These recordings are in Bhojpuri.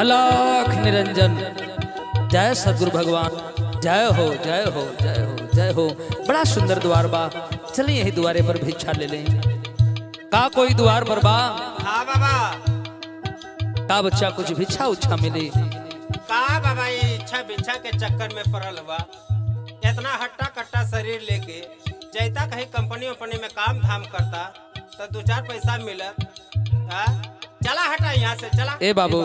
अलख निरंजन जय सदगुरु भगवान जय हो जय हो जय हो जय हो बड़ा सुंदर द्वार बा चलिए यही द्वारे पर भिक्षा ले लें का कोई द्वार पर बा हाँ बाबा का बच्चा कुछ भिक्षा उच्छा मिले का बाबा ये इच्छा बिच्छा के चक्कर में पड़ल हुआ इतना हट्टा कट्टा शरीर लेके जैता कहीं कंपनी वंपनी में काम धाम करता तो दो चार पैसा मिलत हाँ? चला हटा यहाँ से चला ए बाबू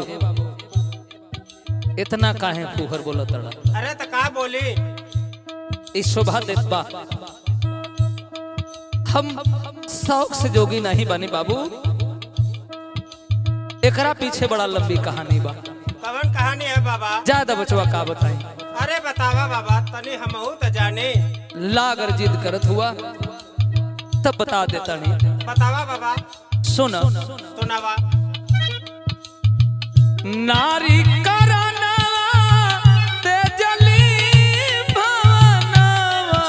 इतना काहे फूहर बोला तड़ा अरे तो का बोली इस शोभा देत बा हम शौक से जोगी नहीं बने बाबू एकरा पीछे बड़ा लंबी कहानी बा कवन कहानी है बाबा ज्यादा बचवा का बताई अरे बतावा बाबा तनी हमहू तो जाने लागर जिद करत हुआ तब बता देता नहीं बतावा बाबा सुन सुनावा नारी करनवा तेजली भवनवा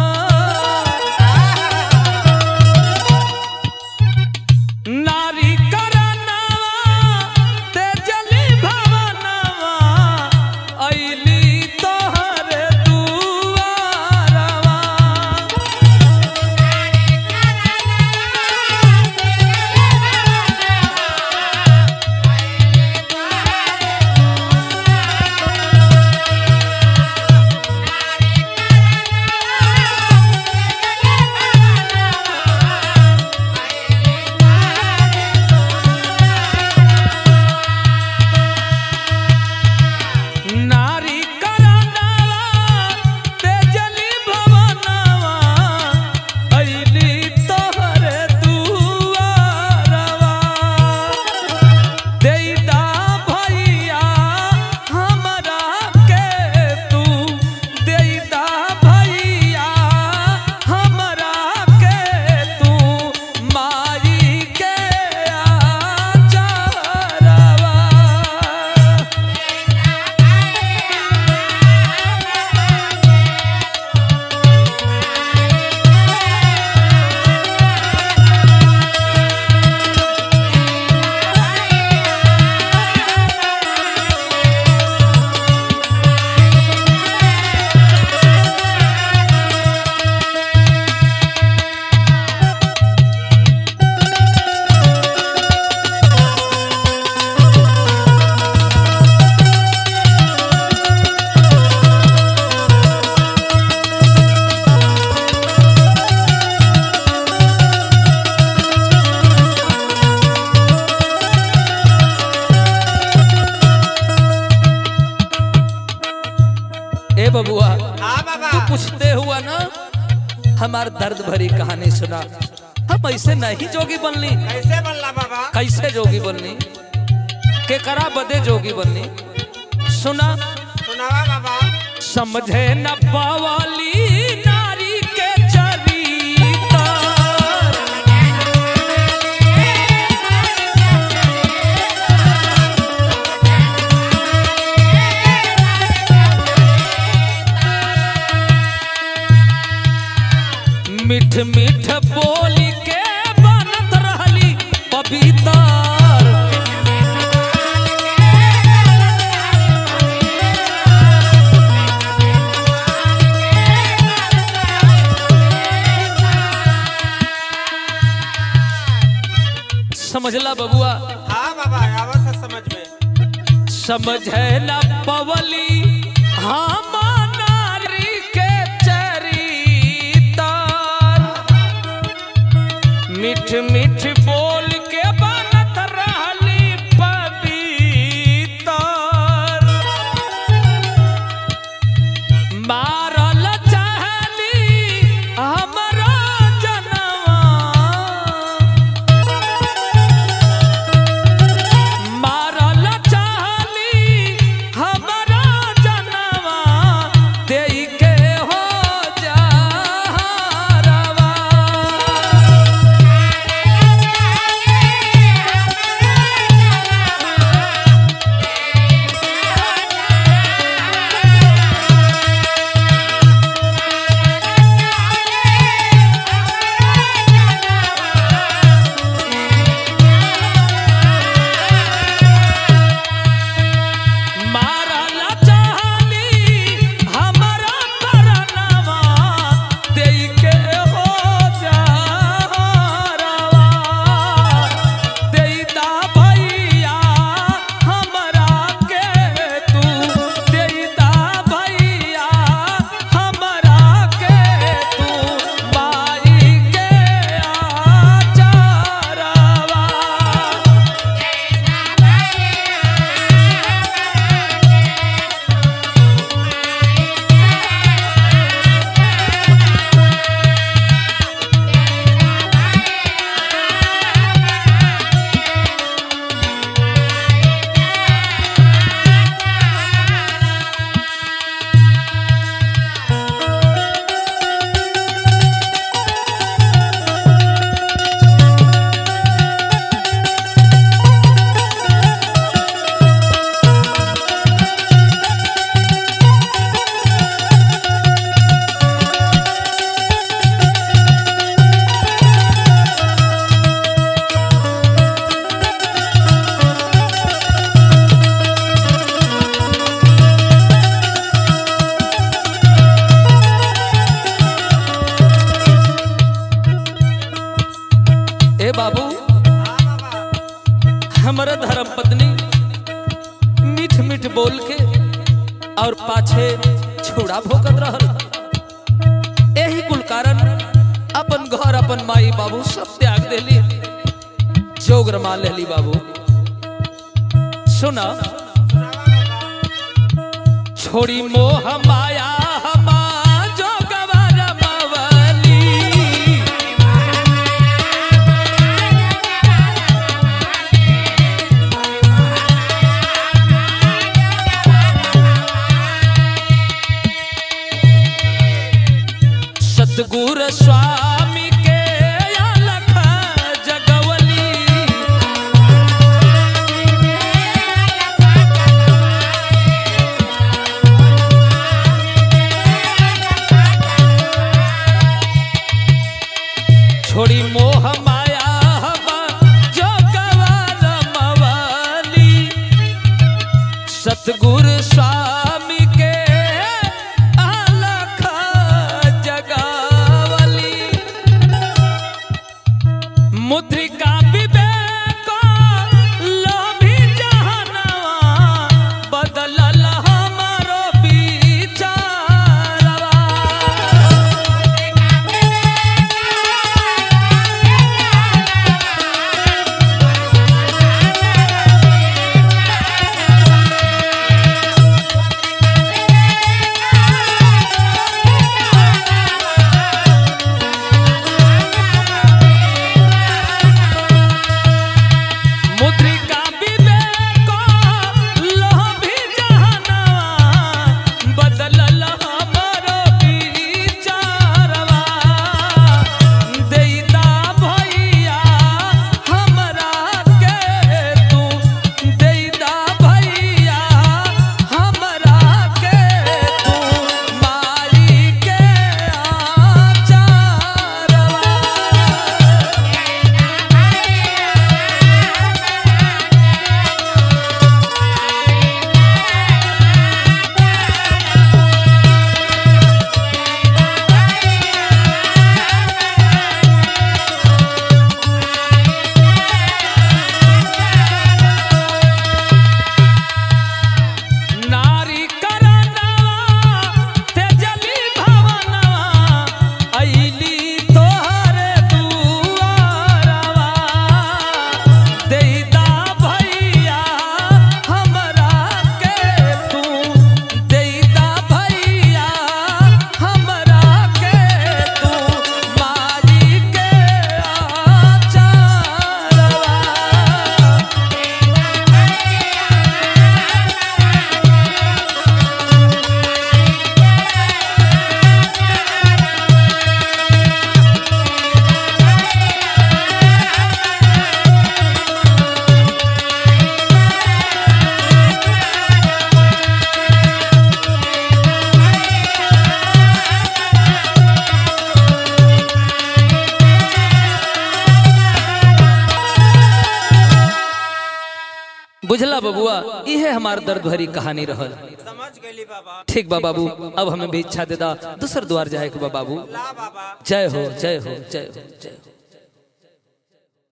नारी करनवा तेजली भवनवा अइली तोहरे दुआरवा नारी करनवा तेजली भवनवा अइली तोहरे दुआरवा देईदा भैया हमरा के तू देईदा भैया हमरा के तू माई के आचारवा ए बबुआ हाँ बाबा तू पूछते हुआ ना हमार दर्द भरी कहानी सुना हम ऐसे नहीं जोगी बनली कैसे बनला बाबा कैसे जोगी बनली के करा बदे जोगी बनली सुना सुनावा बाबा समझे न पावाली नारी के चरिता मिठ मिठ बोली के बनत रहली पपीता समझला बबुआ हाँ बाबा आवत है समझ में समझे न पवली हम नारी के चरिता मिठ मिठ बोल के बनत रहली पवित्र मारल चाहली हमरा जनवा मारल चाहली हमरा जनवा देई के हो जा और पाछे छुड़ा भोगत रहल यही कुल कारण अपन घर अपन माई बाबू सब त्याग देली जोग रमा लेली बाबू सुना छोड़ी मोह माया हमा जोगवा रमावली सतगुर स्वामी के अलख जगवली छोड़ी मोह माया हवा जोगवा रमवली सतगुर स्वामी के अलख जगावली मुद्रिका विवेक लोभी जहनवा बदलल हमारो विचारवा मुद्रिका विवेक लोभी जहनवा बदलल हमरो विचारवा देईदा भैया हमरा के तू देईदा भैया हमरा के तू माई के आचारवा नारी करनवा तेजली भवनवा अइली तोहरे दुआरवा देईदा भैया हमरा के तू देईदा भैया हमरा के तू माई के आचारवा बुझला बबुआ इहे हमार दर्द भरी कहानी रहल समझ गई बाबा ठीक बा बाबू अब हमें भी इच्छा दे दा दूसर द्वार जाए के बा बाबू ला बाबा जय हो जय हो जय हो जय हो